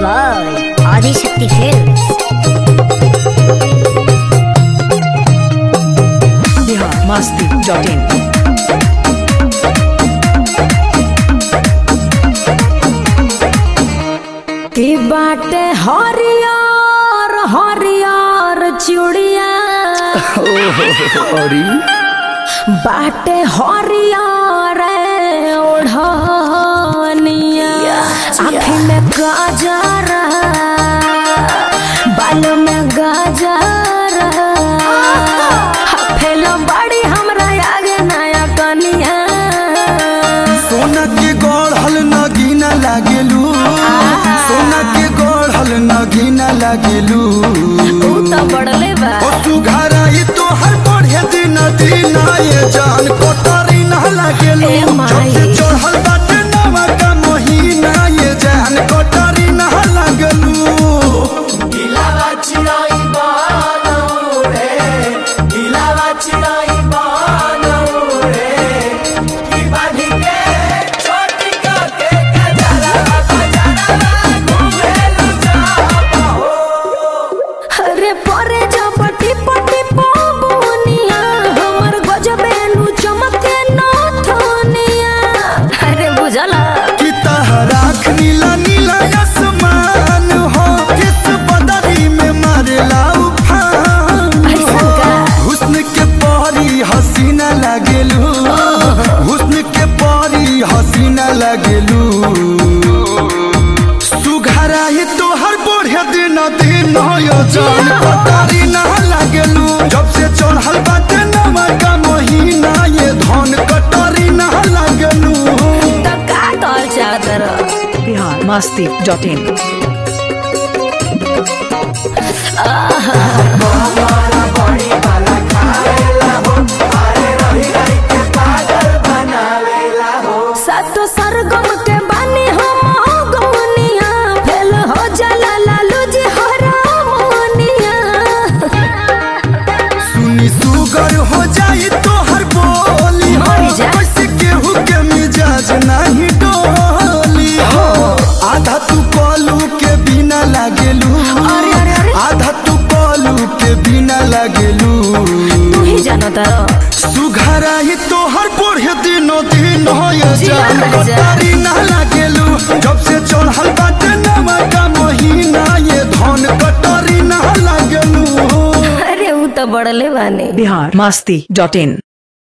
by Adishakti Films. biharmasti.in की बाटे हरियर हरियर चूड़िया अरे बाटे हरियर ओढ़निया आँखी में गाजर बाल में गाजर फेलो बड़ी हमरा आगे नया कनिया सोना के गढ़ल नगीना लागेलू सोना के गढ़ल नगीना लागेलू तू तो बड़ले बा ओ सुघाराई तो हर बढ़े दिन दिन ये जान कोटरी ना लागेलू ए माई। जब से चढ़ल बाटे नवा का महीना ये जान कोटरी ना लागेलू Ilava chirai bana ure, ilava chirai bana ure, ki bani ke choti ka ke kajara kajara घुमेलु जाबा हो अरे परे जपटी पटी पबनिया हमर गजबे नु चमके नथनिया अरे बुझला कि तहराख नीला नीला आसमान हो किस बदरी में मारेला उफान ऐसन का हुस्न के परी हसीना लागेलू हुस्न के परी हसीना लागेलू सुघराई तो हर बढ़े दिन दिन हो जान पतारी ना लागेलू जब से चढ़ल बाटे नवा का महीना ये धन कटरी ना लागेलू त का कहल चादर biharmasti.in सातो सरगम के बानी हम गवनिया फेल हो जाला लालू जी हरामनिया सुनी सुगर हो जाई तो हर बोली हो मर जा। कैसे केहू के मिजाज नहीं डोली हो आधा तू कलू के बिना लागेलू अरे, अरे, अरे। आधा तू कलू के बिना लागेलू तू ही जानो तारो सुघराई तो हर बढ़े दिनों दिन हो ये जिया जान कर जा। कटारी ना लागेलू जब से चढ़ल बाटे नवा का महीना ये धन कटारी ना लागेलू अरे ऊ तो बड़ले बानी biharmasti.in